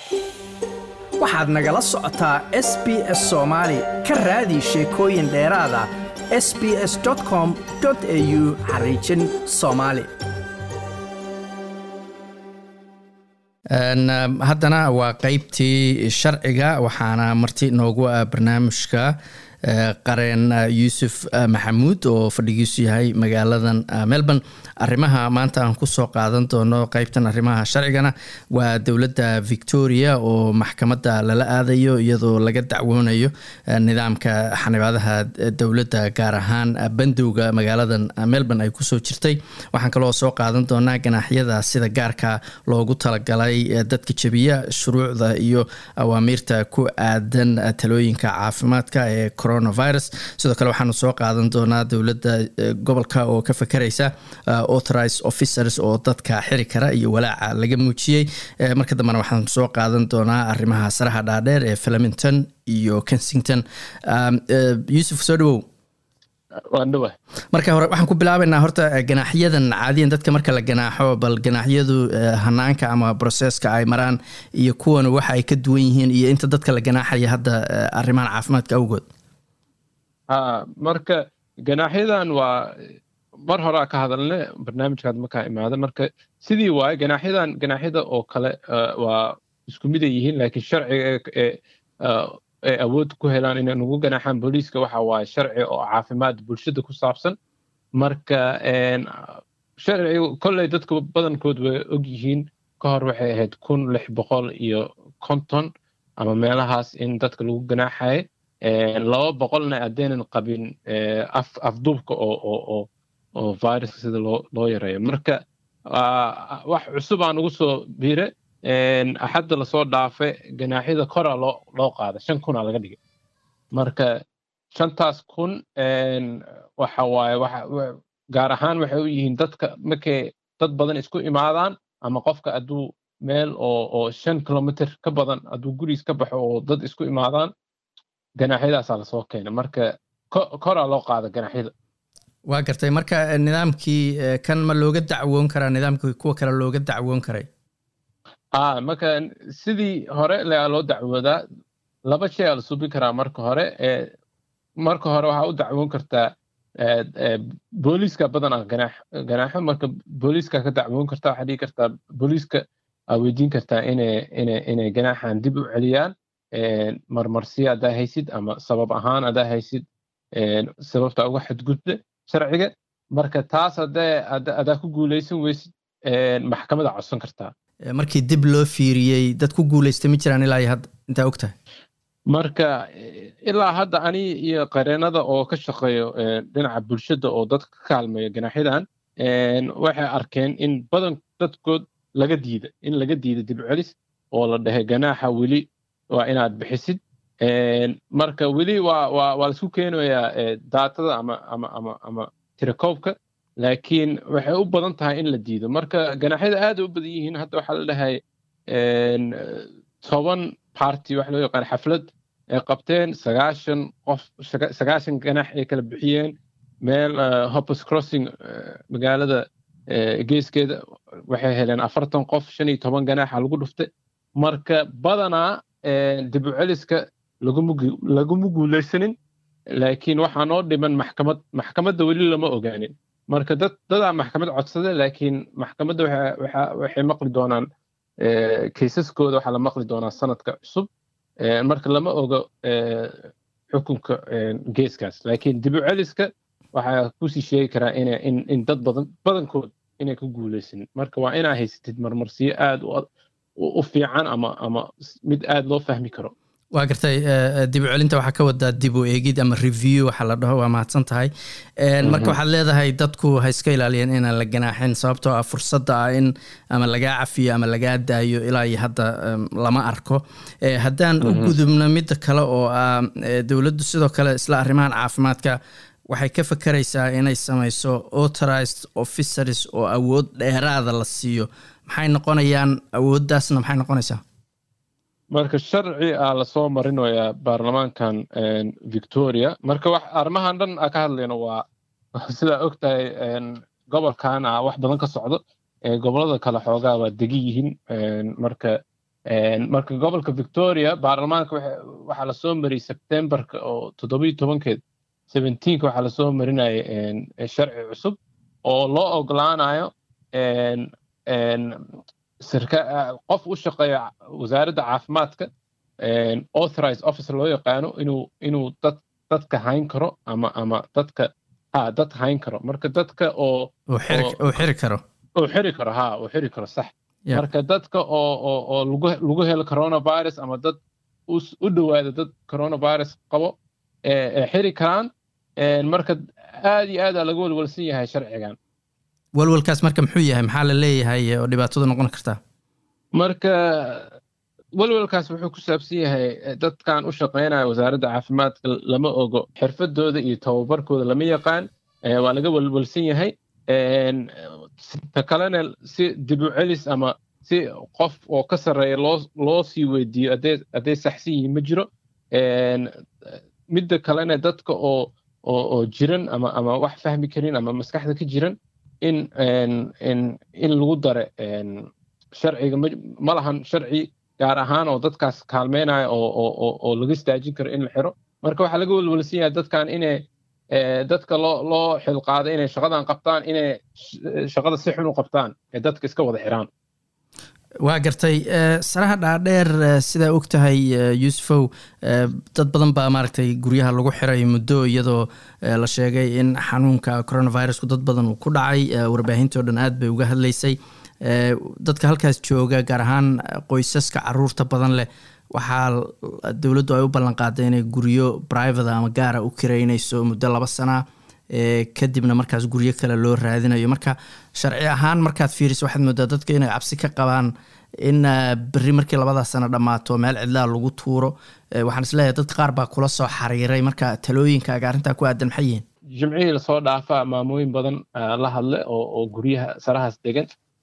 waxaad nagala socotaa s b s soomaali ka raadi sheekooyin dheeraada s b s com au xariijin soomaali haddana waa qeybtii sharciga waxaana marti noogu ah barnaamijka qareen yuusuf maxamuud oo fadhigiisu yahay magaaladan melbourne arrimaha maanta aan kusoo qaadan doono qeybtan arrimaha sharcigana waa dowladda victoria oo maxkamadda lala aadayo iyadoo laga dacwoonayo nidaamka xanibaadaha dowladda gaar ahaan bandowga magaaladan melbourne ay kusoo jirtay waxaan kaloo soo qaadan doonaa ganaaxyada sida gaarka loogu talagalay dadka jebiya shuruucda iyo awaamiirta ku aadan talooyinka caafimaadka ee coronavirus sidoo kale waxaanu soo qaadan doonaa dowladda gobolka oo ka fakeraysa authorized officers oo dadka xiri kara iyo walaaca laga muujiyey marka dambena waxaan soo qaadan doonaa arrimaha saraha dhaadheer ee flemington iyo kensington yuusuf soo dhawow marka hore waxaan ku bilaabaynaa horta ganaaxyadan caadiyan dadka marka la ganaaxo bal ganaaxyadu hanaanka ama broseska ay maraan iyo kuwan waxa ay ka duwan yihiin iyo inta dadka la ganaaxaya hadda arrimahan caafimaadka awgood ha marka ganaaxyadan waa mar horaa ka hadalne barnaamijkaad markaa imaada marka sidii waaye ganaaxyadan ganaaxyada oo kale waa isku miday yihiin laakiin sharciga ee awood ku helaan inay nugu ganaaxaan booliiska waxa waaye sharci oo caafimaad bulshada ku saabsan marka sharcigu kolley dadka badankood way og yihiin ka hor waxay ahayd kun lix boqol iyo konton ama meelahaas in dadka lagu ganaaxayo laba boqolna haddaynan qabin afduubka oo oo viruska sida loo loo yareeyo marka wax cusub aan ugu soo biire axadda lasoo dhaafe ganaaxyada koraa loo loo qaada shan kunaa laga dhigay marka shantaas kun waxa waaye gaar ahaan waxay u yihiin dadka markay dad badan isku imaadaan ama qofka hadduu meel oo oo shan kilomitr ka badan hadduu guriis ka baxo oo dad isku imaadaan ganaaxyadaasaa lasoo keena marka koraa loo qaada ganaaxyada waa gartay marka nidaamkii kan ma looga dacwoon karaa nidaamkii kuwa kale looga dacwoon karay a marka sidii hore laa loo dacwoodaa laba shay aa la subin karaa marka hore marka hore waxaa u dacwoon kartaa booliiska badan a ganaax ganaaxo marka booliiska ka dacwoon kartaa waxaa dhigi kartaa booliiska aa weydiin kartaa inay inay inay ganaaxan dib u celiyaan marmarsiya haddaa haysid ama sabab ahaan haddaa haysid sababta uga xadgudbe sharciga marka taas haddee haddaa ku guulaysan weysid maxkamada codsan kartaa markii dib loo fiiriyey dad ku guulaystay ma jiraan ilaa iyo hadda intaa og tahay marka ilaa hadda ani iyo qareenada oo ka shaqeeyo dhinaca bulshada oo dadka ka kaalmeeyo ganaaxyadan waxay arkeen in badan dadkood laga diida in laga diida dib celis oo la dhahay ganaaxa weli waa inaad bixisid marka weli waa waa waa laisku keenayaa daatada ama ama ama ama tirakoobka laakiin waxay u badan tahay in la diido marka ganaaxyada aad u badan yihiin hadda waxaa la dhahay toban party waxa loo yaqaan xaflad ay qabteen sagaashan qof sagaashan ganax ay kala bixiyeen meel hoppers crossing magaalada geeskeeda waxay heleen afartan qof shan iyo toban ganaxa lagu dhuftay marka badanaa dib u celiska laguma guulaysanin laakiin waxaa noo dhiman maxkamad maxkamadda weli lama ogaanin marka dad dadaa maxkamad codsada laakiin maxkamadda waxay maqli doonaan kaysaskooda waxaa la maqli doonaa sanadka cusub marka lama ogo xukunka geeskaas laakiin dib u celiska waxaa kusii sheegi karaa in dad badan badankood inay ku guulaysanin marka waa inaa haysatid marmarsiyo aad u fiican ama ama mid aad loo fahmi karo waa gartay dib u celinta waxaa ka wadaa dib u eegid ama review waxaa la dhaho waa mahadsan tahay marka waxaad leedahay dadku ha iska ilaaliyeen inaan la ganaaxin sababtoo ah fursadda ah in ama lagaa cafiyo ama lagaa daayo ilaa iyo hadda lama arko haddaan u gudubno midda kale oo ah dowladdu sidoo kale isla arrimahan caafimaadka waxay ka fakeraysaa inay samayso authorized officers oo awood dheeraada la siiyo maxay noqonayaan awooddaasna maxay noqonaysaa marka sharci a lasoo marinayaa baarlamaankan victoria marka wax arrimahan dhan a ka hadlayno waa sidaa og tahay gobolkan a wax badan ka socdo gobolada kale xoogaa waa degan yihiin marka marka gobolka victoria baarlamaanka waxaa lasoo mariyey sebtembarka oo toddobiyo tobankeed seventeenka waxaa lasoo marinaya sharci cusub oo loo ogolaanayo qof u shaqeeya wasaaradda caafimaadka authorized officer loo yaqaano inuu inuu dad dadka hayn karo ama ama dadka ha dad hayn karo marka dadka oo uu xiri karo uu xiri karo ha uu xiri karo sax marka dadka oo oo oo lagu lagu helo coronavirus ama dad u dhowaada dad coronavirus qabo ee xiri karaan marka aad iyo aad aa laga walwalsan yahay sharcigan walwalkaas marka muxuu yahay maxaa la leeyahay oo dhibaatadu noqon kartaa marka walwalkaas wuxuu ku saabsan yahay dadkan u shaqaynaya wasaaradda caafimaadka lama ogo xirfadooda iyo tababarkooda lama yaqaan waa laga walwalsan yahay ta kalena si dib u celis ama si qof oo ka sarreeya loo loo sii weydiiyo hadday saxsan yihiin ma jiro midda kalena dadka oo oo oo jiran ama ama wax fahmi karin ama maskaxda ka jiran in in in lagu dare sharciga ma lahan sharci gaar ahaan oo dadkaas kaalmeynaya oo oo oo laga istaajin karo in la xiro marka waxaa laga walwalsan yahay dadkan inay dadka loo loo xilqaaday inay shaqadan qabtaan inay shaqada si xun u qabtaan ee dadka iska wada xiraan waa gartay saraha dhaadheer sidaa og tahay yuusufow dad badan baa maaragtay guryaha lagu xiray muddo iyadoo la sheegay in xanuunka coronavirusku dad badan uu ku dhacay warbaahinto dhan aad bay uga hadlaysay dadka halkaas jooga gaar ahaan qoysaska caruurta badan leh waxaa dowladdu ay u ballanqaaday inay guryo private ama gaara u kireynayso muddo laba sana kadibna markaas guryo kale loo raadinayo marka sharci ahaan markaad fiiriso waxaad moodaa dadka inay cabsi ka qabaan in berri markii labadaa sano dhammaato meel cidlaa lagu tuuro waxaan isleeyahay dad qaar baa kula soo xariiray marka talooyinkaaga arrintaa ku aadan maxay yihiin jimcihii lasoo dhaafaa maamooyin badan la hadle oo guryaha sarahaas degan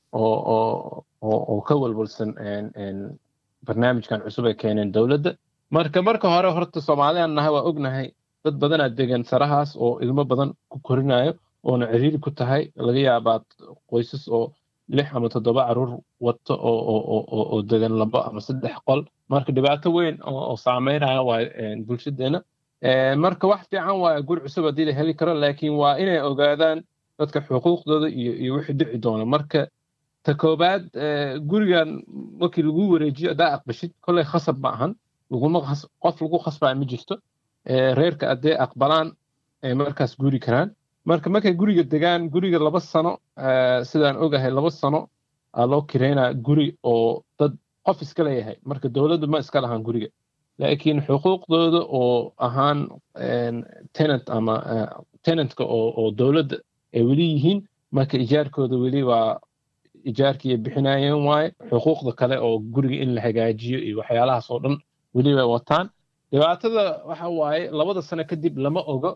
oo ka walwalsan barnaamijkan cusub ay keeneen dowladda marka marka hore horta soomaaliyan nahay waa ognahay dad badanaa degan sarahaas oo ilmo badan ku korinayo oona ciriiri ku tahay laga yaabaa qoysas oo lix ama toddoba caruur wato oo degan labo ama saddex qol marka dhibaato weyn oo saameynaya waa bulshadeena marka wax fiican waa guri cusub haddii la heli karo laakiin waa inay ogaadaan dadka xuquuqdooda iyo iyo wixii dhici doona marka ta koobaad gurigan markii lagu wareejiyo haddaa aqbashid kolley khasab ma ahan laguma qof lagu khasbaa ma jirto reerka hadday aqbalaan ay markaas guri karaan marka markay guriga degaan guriga laba sano sidaan ogahay laba sano aa loo kireynaa guri oo dad qof iska leeyahay marka dowladdu ma iska lahaan guriga laakiin xuquuqdooda oo ahaan tenant ama tenantka oo oo dowladda ay weli yihiin marka ijaarkooda weli waa ijaarkii bixinayeen waaye xuquuqda kale oo guriga in la hagaajiyo iyo waxyaalahaas oo dhan weli way wataan dhibaatada waxa waaye labada sano kadib lama ogo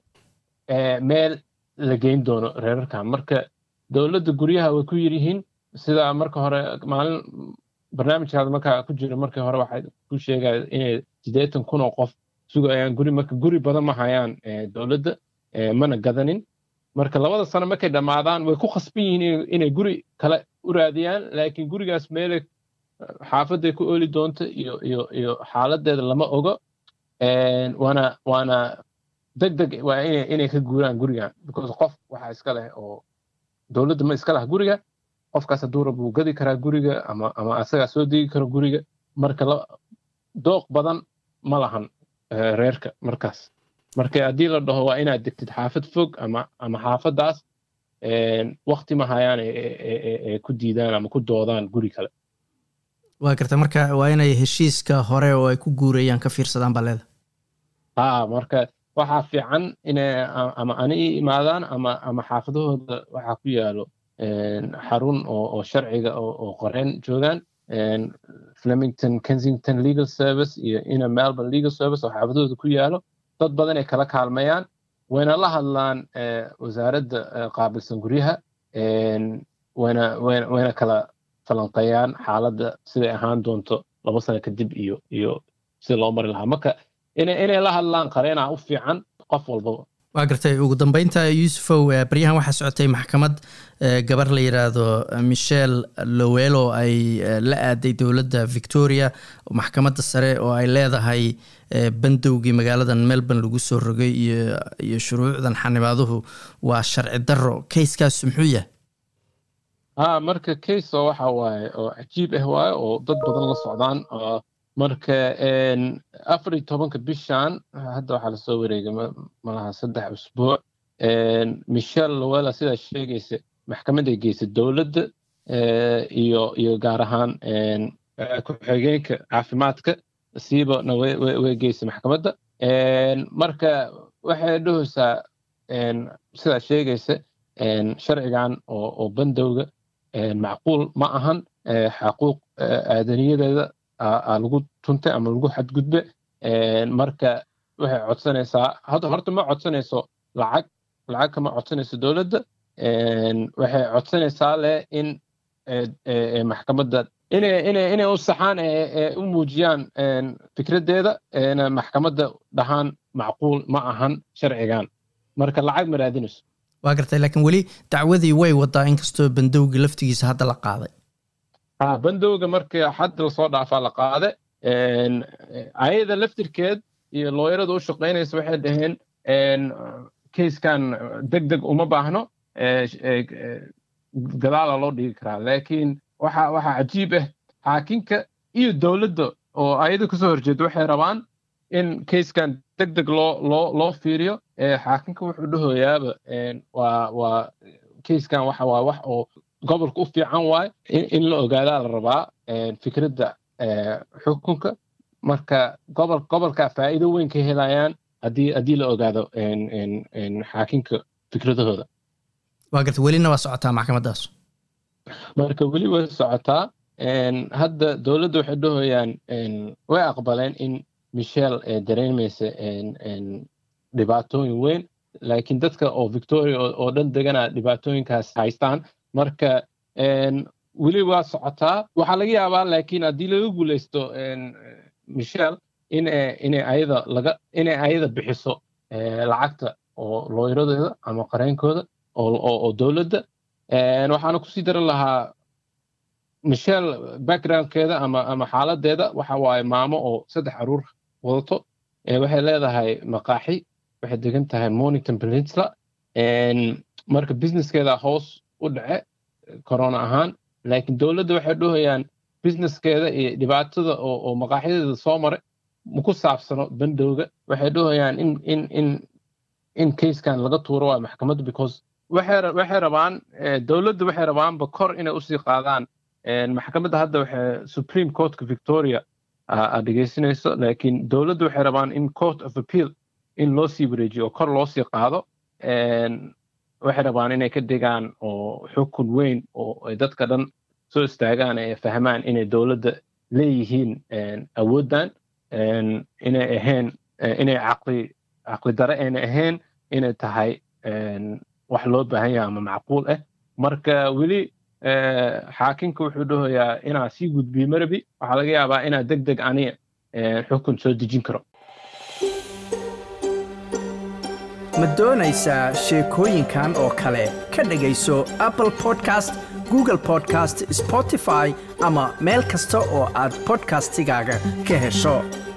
meel la geyn doono reerarkan marka dowladda guryaha way ku yiryihiin sida marka hore maalin barnaamijkaada markaa ku jira markii hore waxay ku sheegaya inay siddeetan kun oo qof sugayaan guri marka guri badan ma hayaan dowladda mana gadanin marka labada sano markay dhammaadaan way ku khasban yihiin inay guri kale u raadiyaan laakiin gurigaas meelay xaafaday ku ooli doonto iyo iyo iyo xaaladeeda lama ogo waana waana deg deg waa inay inay ka guuraan gurigan because qof waxaa iska leh oo dowladda ma iska laha guriga qofkaas hadduu rab wuu gadi karaa guriga ama ama asagaa soo degi karo guriga marka dooq badan ma lahan reerka markaas marka haddii la dhaho waa inaad degtid xaafad fog ama ama xaafadaas wakti ma hayaan ee ku diidaan ama ku doodaan guri kale waa garta marka waa inay heshiiska hore oo ay ku guurayaan ka fiirsadaan baa leeda ha marka waxaa fiican inay ama ani i imaadaan ama ama xaafadahooda waxaa ku yaalo xarun oo sharciga oo qoreen joogaan flemington kensington legal service iyo ina melbourne legal service oo xaafadahooda ku yaalo dad badan ay kala kaalmayaan wayna la hadlaan wasaaradda qaabilsan guryaha wayna wayna kala falanqeeyaan xaaladda siday ahaan doonto laba sano kadib iyo iyo sida loo mari lahaa marka inay inay la hadlaan qareenaa u fiican qof walbaba waa gartay ugu dambeynta yuusufow baryahan waxaa socotay maxkamad gabar la yiraahdo michel lowelo ay la aaday dowladda victoria maxkamadda sare oo ay leedahay bandowgii magaaladan melbourne lagu soo rogay iyo shuruucdan xanibaaduhu waa sharci daro kayskaas muxuu yahay ha marka case oo waxa waaye oo cajiib ah waaye oo dad badan la socdaan marka afar iyo tobanka bishan hadda waxaa lasoo wareegay malaha saddex usbuuc michel lowela sidaa sheegaysa maxkamadday geysay dowladda iyo iyo gaar ahaan ku-xigeenka caafimaadka siibana way geysay maxkamadda marka waxay dhahaysaa sidaa sheegaysa sharcigan oo bandowga macquul ma ahan xaquuq aadaniyadeeda lagu tuntay ama lagu xadgudbe marka waxay codsanaysaa horta ma codsanayso lacag lacag kama codsanayso dowladda waxay codsanaysaa leh in maxkamadda inay inay inay u saxaan ee u muujiyaan fikraddeeda maxkamadda dhahaan macquul ma ahan sharcigan marka lacag ma raadinayso waa gartay laakiin weli dacwadii way wadaa inkastoo bandowga laftigiisa hadda la qaaday ha bandowga markii xad lasoo dhaafaa la qaade ayada laftirkeed iyo looyarada u shaqaynaysa waxay dhaheen kayskan deg deg uma baahno gadaala loo dhigi karaa laakiin waxa waxaa cajiib ah xaakinka iyo dowladda oo ayada kasoo horjeeda waxay rabaan in kayskan deg deg loo loo loo fiiriyo xaakinka wuxuu dhahoyaaba waa waa kayskan waxa waa wax oo gobolka u fiican waaye in la ogaadaa la rabaa fikradda xukunka marka gobol gobolka faa'iido weyn ka helayaan haddii haddii la ogaado xaakinka fikradahooda waa garta welina waa socotaa maxkamaddaas marka weli way socotaa hadda dowladda waxay dhahoyaan way aqbaleen in michel dareemaysa dhibaatooyin weyn laakiin dadka oo victoria oo dhan degana dhibaatooyinkaas haystaan marka weli waa socotaa waxaa laga yaabaa laakiin haddii laga guuleysto michel inay ayada laga inay ayada bixiso lacagta oo looyaradeeda ama qareenkooda oo dowladda waxaana kusii daran lahaa michel backgroundkeeda ama ama xaaladeeda waxa waaye maamo oo saddex caruur wadato waxay leedahay maqaaxi waxay degan tahay mornington peninsula marka businesskeeda hoos u dhace corona ahaan laakiin dowladda waxay dhahayaan businesskeeda iyo dhibaatada oo maqaaxyadeeda soo maray maku saabsano bandowga waxay dhahayaan in in in in casekan laga tuuro waa maxkamadda because waxay waxay rabaan dowladda waxay rabaanba kor inay usii qaadaan maxkamadda hadda waxay supreme courtka victoria aad dhegeysanayso laakiin dowladda waxay rabaan in court of appeal in loo sii wareejiyo oo kor loo sii qaado waxay rabaan inay ka dhigaan oo xukun weyn oo ay dadka dhan soo istaagaan ay fahmaan inay dowladda leeyihiin awooddan inay ahayn inay caqli caqli dare ayna ahayn inay tahay wax loo baahan yahay ama macquul ah marka weli xaakinka wuxuu dhahoyaa inaa sii gudbiyo marabi waxaa laga yaabaa inaa deg deg aniga xukun soo dejin karo ma doonaysaa sheekooyinkan oo kale ka dhegayso apple podcast google podcast spotify ama meel kasta oo aad bodkastigaaga ka hesho